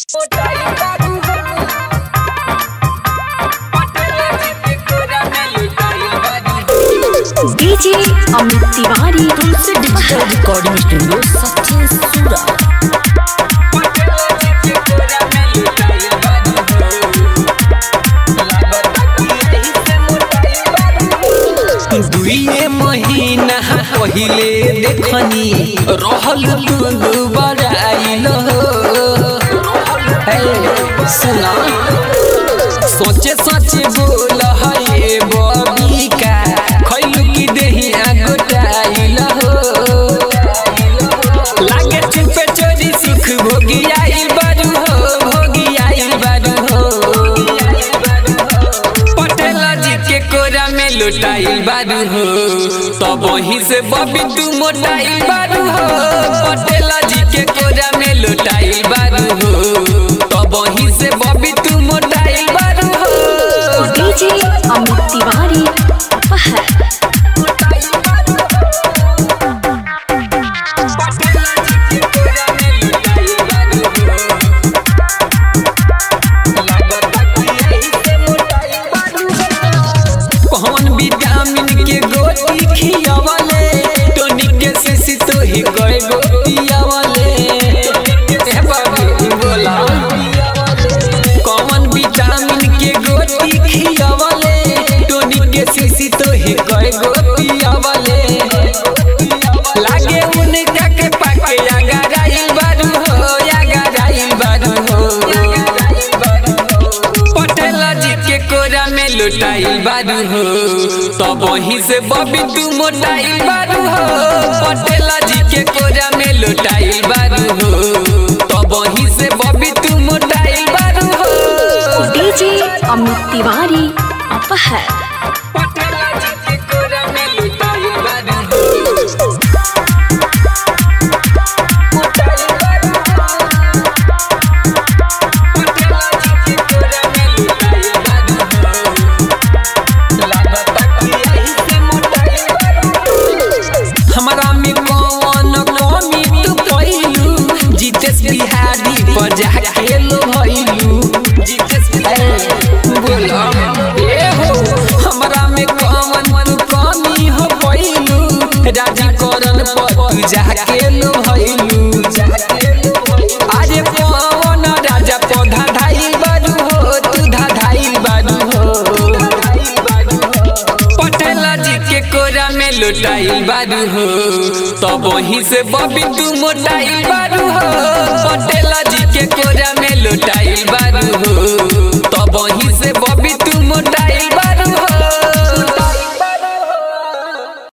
DJ Amit Tiwari Tulsi digital recording studio Sachin सूरा दुइए महीना पहिले देखनी रहल तू बड़ाइल सुना सोचे सोचे बोल है बबिका खैलू की देहिया गोटाइल लागे चुपे चोरी सुख भोगी आइल बारू हो भोगी आइल बारू हो पटेल जी के कोरा में लुटाइल बारू हो तब वहीं से बबी तू मोटाइल बारू हो पटेल जी के कोरा में लुटाइल बारू हो तब वहीं से बबी तू मोटाइल बारू हो डीजे अमित तिवारी अपहर कौन विटामिन के गोटी खियावले टोनिक के से तो ही कोई गोटी आवले ए बाबू बोला कौन विटामिन के गोटी खियावले टोनिक के से तो ही कोई गोटी आवले लागे उनका के पाके अगर आइल बारू हो अगर आइल बारू हो पटेल जी के कोरा में लुटाइल बारू हो तब वहीं से बबी तू मोटाइल बारू हो पटेल जी के कोरा में लुटाइल बारू हो तब वहीं से बबी तू मोटाइल बारू हो डीजे अमित तिवारी अपहर पटेल जी के कोरा में लुटाइल बारू हो मोटाइल बारू हो पटेल जी के कोरा में लुटाइल बारू हो हमारा में कौन कमी तू पहिलू जीतेश बिहारी पर जाके लो भइलू जीतेश बिहारी बोला ए हो हमरा में कौन तू कमी हो पहिलू राजी करन पर तू जाके लो भइलू अरे कौन राजा पौधा धाइल बारू हो तू धाइल बारू हो पटेल जी के कोरा में लुटाइल बारू हो तब वहीं से बबी तू मोटाइल बारू हो पटेल जी के कोरा